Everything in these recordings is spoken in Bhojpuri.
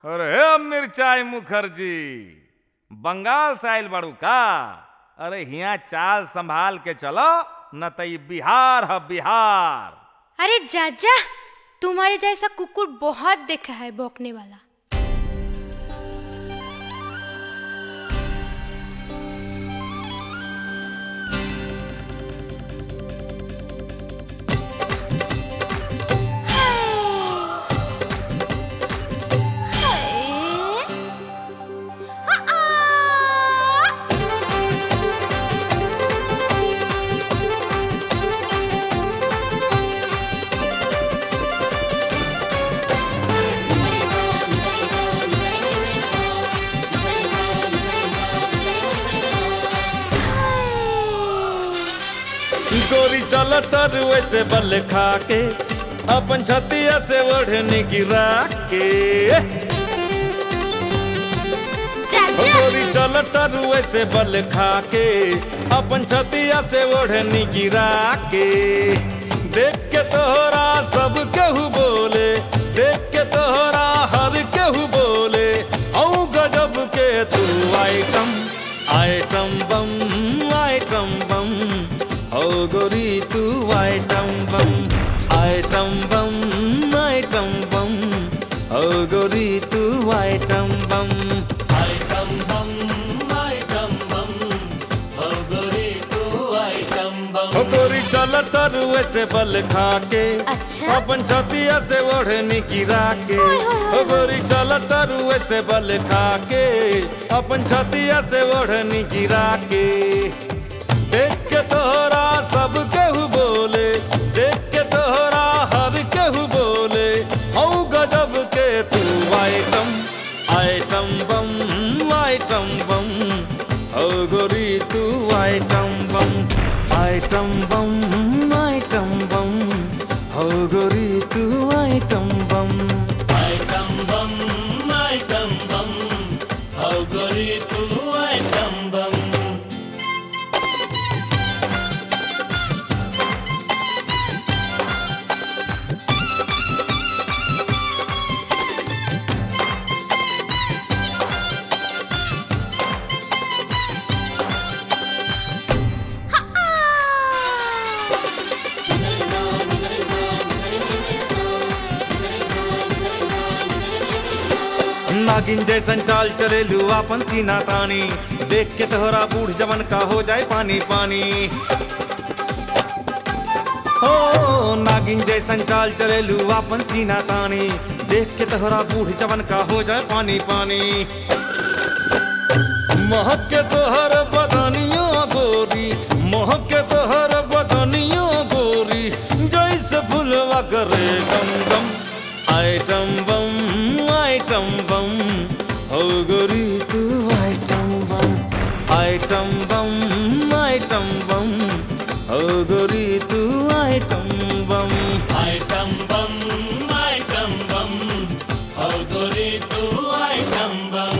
अरे हे मिर्चाई मुखर्जी बंगाल से आइल बाड़ू का अरे हिया चाल संभाल के चलो न त ई बिहार ह बिहार अरे जाजा तुम्हारे जैसा कुकुर बहुत देखा है भौंकने वाला गोरी चल तर वैसे बल खा के अपन छतिया से ओढ़ने गिरा के गोरी चल तर वैसे बल खा के अपन छतिया से ओढ़नी गिरा के देख के तोहरा सब केहू बोले देख के तोहरा हर केहू बोले औ गजब के तू item item bomb item bomb ओ गोरी तू item bomb item bomb item bomb ओ गोरी तू item bomb item bomb item bomb ओ गोरी तू आइटम बम ओ गोरी चल तर वैसे बल खा के अच्छा। अपन छतिया से ओढ़नी गिरा के ओ गोरी चल तर वैसे बल खा के अपन छतिया से ओढ़नी गिरा के देख के तोहरा सब केहू बोले देख के तोहरा हर केहू बोले हौ गजब के तू item item bomb item bomb हौ गोरी तू item bomb item bomb item bomb हौ गोरी तू item bomb item bomb item bomb हौ गोरी तू आइटम बम नागिन जैसन चाल चले लू अपन सीना तानी देख के तोहरा बूढ़ जवन का हो जाए पानी पानी हो नागिन जैसन चाल चले लू अपन सीना तानी देख के तोहरा बूढ़ जवन का हो जाए पानी पानी महक के तोहर बदनियो गोरी महक के तोहर बदनियो गोरी जैसे फुलवा करे गम गम आइटम बम आइटम बम हो गोरी तू item bomb item bomb item bomb हो गोरी तू item bomb item bomb item bomb हो गोरी तू आइटम बम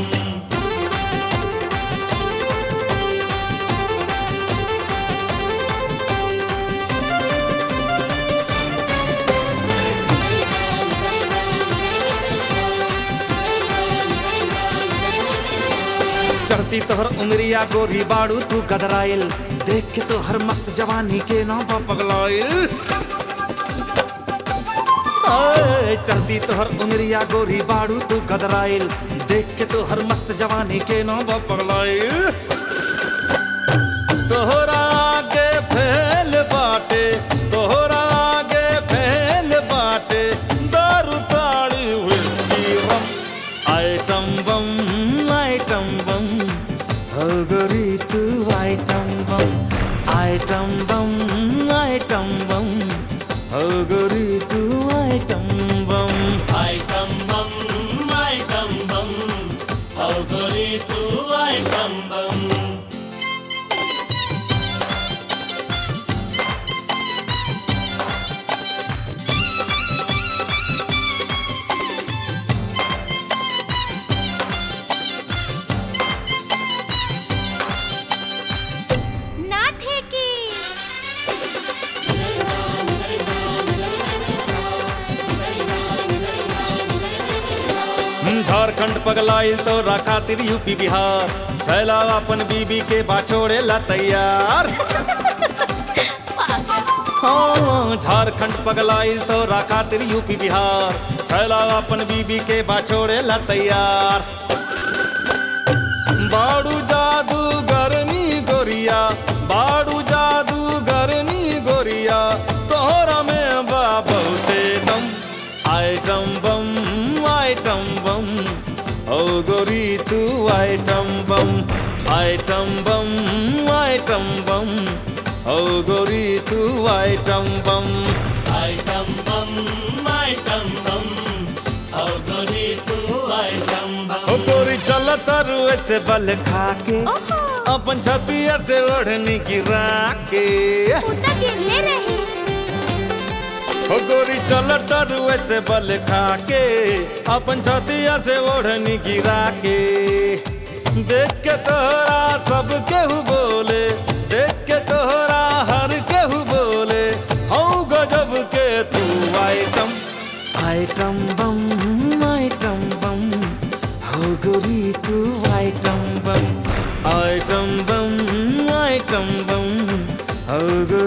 चढ़ती तोहर उमरिया गोरी बाड़ू तू गदराइल देख के तोहर मस्त जवानी के नाम पर पगलाइल आए, चढ़ती तोहर उमरिया गोरी बाड़ू तू गदराइल देख के तोहर मस्त जवानी के नाम पर पगलाइल तोहरा आगे फैल बाटे तोहरा आगे फैल बाटे दारू ताड़ी whisky rum item bomb item bomb हो गोरी तू item bomb item bomb item bomb हो गोरी तू item bomb item bomb item bomb हो गोरी तू आइटम बम ना ठेकी झारखंड झारखंड पगलाइल तो खातिर यूपी बिहार छैला अपन बीबी के बाछोड़े ला तैयार हाँ झारखंड पगलाइल तो खातिर यूपी बिहार छैला अपन बीबी के बाछोड़े ला तैयार बाड़ू जादू गरनी गोरिया बाड़ू जादू गरनी गोरिया तोहरा में बा बहुते दम आइटम बम आइटम बम ओ गोरी तू item bomb item bomb item bomb ओ गोरी तू item bomb item bomb item bomb और गोरी तू आइटम ओ बम गोरी चल तरु ऐसे बल खाके अपन छतिया से ओढ़नी गिरा के ओ गोरी चल तरु ऐसे बल खाके अपन छतिया से ओढ़नी गिरा के देख के तोहरा सब केहू बोले देख के तोहरा हर केहू बोले हौ गजब के तू item item bomb item bomb हो गोरी तू item bomb item bomb item bomb हो गोरी